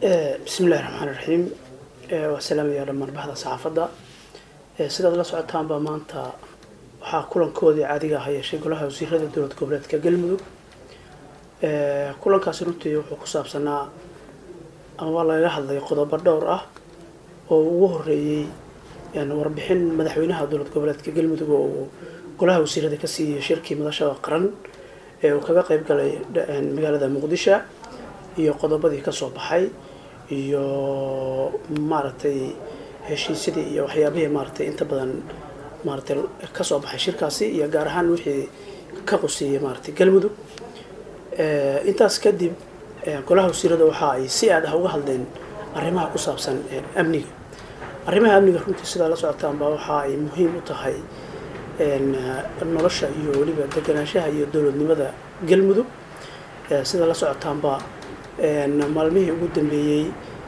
bismi illahi raxmaan iraxiim waa salaamaya dhammaan bahda saxaafadda sidaad la socotaanba maanta waxaa kulankoodii caadiga ah yeeshay golaha wasiirada dowlad goboleedka galmudug kulankaasi runtii wuxuu ku saabsanaa amaba lagaga hadlay qodobo dhowr ah oo ugu horeeyey warbixin madaxweynaha dowlad goboleedka galmudug oo uu golaha wasiirada ka siiyey shirkii madashada qaran ee uu kaga qeyb galay magaalada muqdisho iyo qodobadii kasoo baxay iyo maaragtay heshiisyadii iyo waxyaabihii maaragtay inta badan maaragtay kasoo baxay shirkaasi iyo gaar ahaan wixii ka qusiiyey maaragtay galmudug intaas kadib golaha wasiirada waxa ay si aad ah uga hadleen arrimaha ku saabsan amniga arrimaha amniga runtii sidaa la socotaanba waxa ay muhiim u tahay nolosha iyo weliba deganaanshaha iyo dowladnimada galmudug sida la socotaanba maalmihii ugu dambeeyey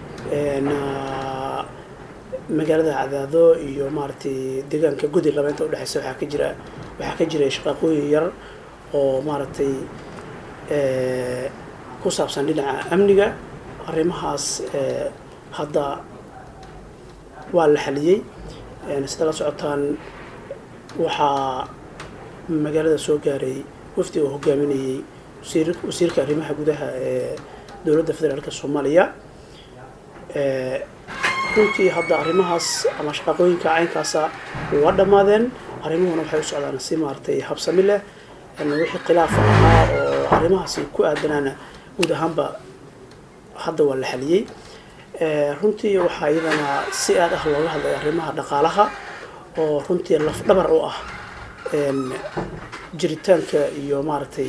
magaalada cadaado iyo maaragtay deegaanka gudi laba inta udhexeysa waxaa ka jira waxaa ka jiray shaqaaqooyin yar oo maaragtay ku saabsan dhinaca amniga arrimahaas hadda waa la xaliyey sida la socotaan waxaa magaalada soo gaaray wafdi oo hogaaminayay wasiirka arrimaha gudaha ee dowladda federaalk soomaaliya runtii hadda arrimahaas ama shaqaaqooyinka caynkaasa waa dhammaadeen arrimuhuna waxay u socdaan si maaragtay habsami leh wixii khilaafa ahaa oo arrimahaasi ku aadanaana guud ahaanba hadda waa la xaliyey runtii waxaa iyadana si aad ah looga hadlay arrimaha dhaqaalaha oo runtii lafdhabar u ah jiritaanka iyo maaragtay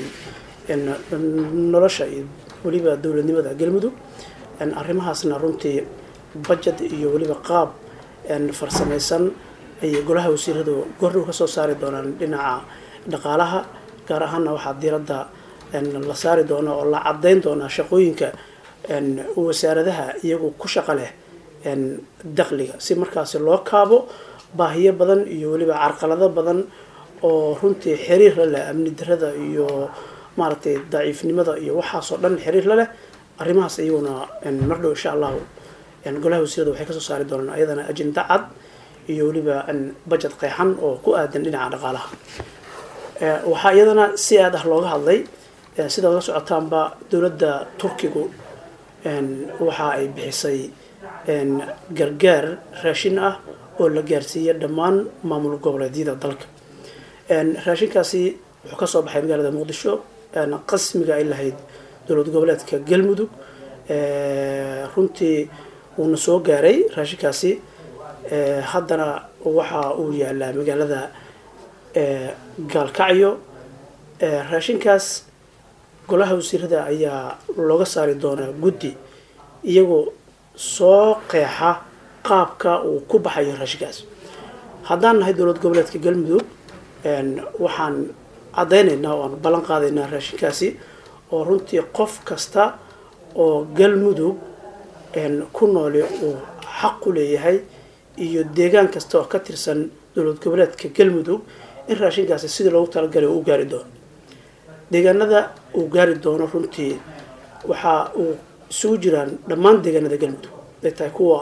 nolosha iyo weliba dowladnimada galmudug arrimahaasna runtii budget iyo weliba qaab farsamaysan ayay golaha wasiiradu goordhow ka soo saari doonaan dhinaca dhaqaalaha gaar ahaanna waxaa diiradda la saari doona oo la caddayn doonaa shaqooyinka wasaaradaha iyagu ku shaqo leh dakhliga si markaasi loo kaabo baahiyo badan iyo weliba carqalado badan oo runtii xiriir la leh amni darada iyo maaragtay daciifnimada iyo waxaasoo dhan xiriir la leh arrimahaas iyaguna mardhow insha allahu golaha wasiirada waxay kasoo saari doonaan ayadana ajenda cad iyo weliba budget qeexan oo ku aadan dhinaca dhaqaalaha waxaa iyadana si aad ah looga hadlay sidaad la socotaanba dowladda turkigu waxa ay bixisay gargaar raashin ah oo la gaarsiiyey dhammaan maamul goboleedyada dalka raashinkaasi wuxuu kasoo baxay magaalada muqdisho qasmiga ay lahayd dowlad goboleedka galmudug runtii wuuna soo gaaray raashinkaasi haddana waxa uu yaalaa magaalada gaalkacyo raashinkaas golaha wasiirada ayaa looga saari doonaa guddi iyagoo soo qeexa qaabka uu ku baxayo raashinkaas haddaan nahay dowlad goboleedka galmudug waxaan caddaynaynaa oo aan ballan qaadaynaa raashinkaasi oo runtii qof kasta oo galmudug ku nooli uu xaq u leeyahay iyo deegaan kasta oo ka tirsan dowlad goboleedka galmudug in raashinkaasi sidii loogu talagalay uu gaari doono deegaanada uu gaari doono runtii waxa uu isugu jiraan dhammaan deegaanada galmudug ay tahay kuwa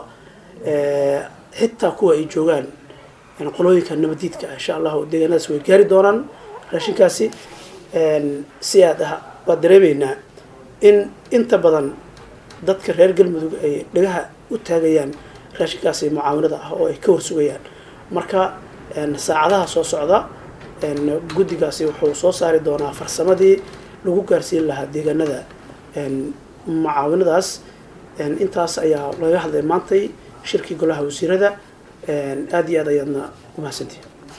xitaa kuwa ay joogaan qolooyinka nabadiidka ah insha allahu deegaanadaas way gaari doonaan raashinkaasi si aad ah waa dareemaynaa in inta badan dadka reer galmudug ay dhagaha u taagayaan raashinkaasi mucaawanada ah oo ay ka warsugayaan marka saacadaha soo socda guddigaasi wuxuu soo saari doonaa farsamadii lagu gaarsiin lahaa deegaanada mucaawinadaas intaas ayaa laga hadlay maantay shirkii golaha wasiirada aada iyo aad ayaadna umahadsantihi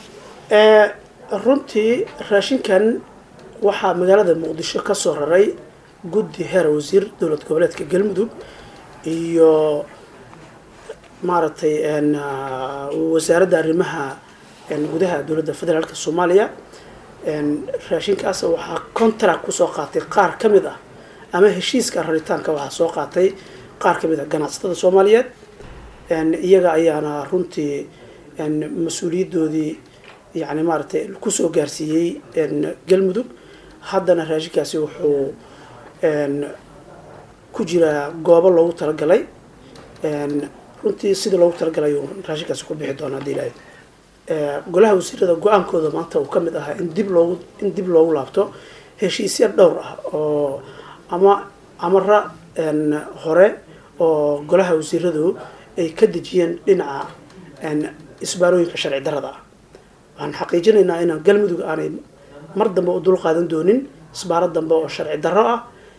runtii raashinkan waxaa magaalada muqdisho ka soo raray guddi heer wasiir dowlad goboleedka galmudug iyo maaragtay wasaaradda arrimaha gudaha dowladda federaalk soomaaliya raashinkaas waxaa contract kusoo qaatay qaar ka mid ah ama heshiiska raritaanka waxaa soo qaatay qaar ka mid ah ganacsatada soomaaliyeed iyaga ayaana runtii mas-uuliyadoodii yani maaragtay kusoo gaarsiiyey galmudug haddana raashinkaasi wuxuu ku jira goobo loogu talagalay runtii sidii loogu talagalay uu raashinkaasi ku bixi doona hadii ilaahay golaha wasiirada go-aankooda maanta uu ka mid ahaa in dib loogu in dib loogu laabto heshiisya dhowr ah oo ama amara hore oo golaha wasiiradu ay ka dejiyeen dhinaca isbaarooyinka sharci darada ah waxaan xaqiijinaynaa inaan galmudug aanay mar dambe u dul qaadan doonin isbaaro dambe oo sharci darro ah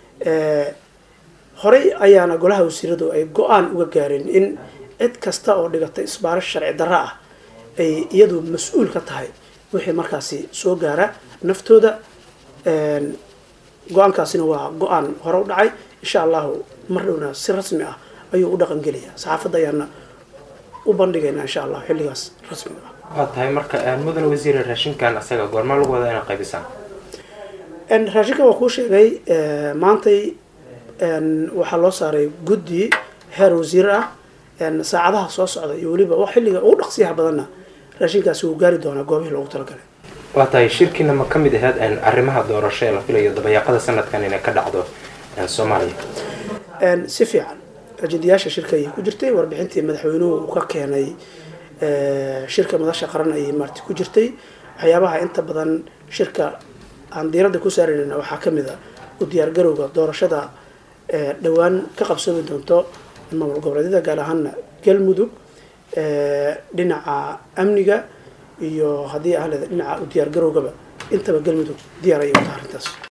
horey ayaana golaha wasiiradu ay go-aan uga gaareen in cid kasta oo dhigata isbaaro sharci darro ah ay iyadu mas-uul ka tahay wixii markaasi soo gaara naftooda go-aankaasina waa go-aan hore u dhacay insha allahu mar dhowna si rasmi ah ayuu u dhaqan gelaya saxaafadda ayaana u bandhigaynaa insha allah xilligaas rasmiga ah waa tahay marka mudane wasiire raashinkan asaga goormaa lagu wadaa inaad qaybisaan raashinka waa kuu sheegay maantay waxaa loo saaray guddi heer wasiir ah saacadaha soo socda iyo weliba wax xilliga ugu dhaqsiyaha badanna raashinkaasi wuu gaari doonaa goobihii loogu talagalay waa tahay shirkiina ma ka mid ahayd arrimaha doorasho ee la filayo dabayaaqada sanadkan inay ka dhacdo soomaaliya si fiican ajendayaasha shirka ayay ku jirtay warbixintii madaxweynuhu uu ka keenay shirka madasha qaran ayay maarti ku jirtay waxyaabaha inta badan shirka aan diiradda ku saaraynayna waxaa ka mid a u diyaargarowga doorashada dhowaan ka qabsoomi doonto maamul goboleedyada gaar ahaana galmudug dhinaca amniga iyo haddii ahleeda dhinaca u diyaargarowgaba intaba galmudug diyaar ayay u taha arrintaas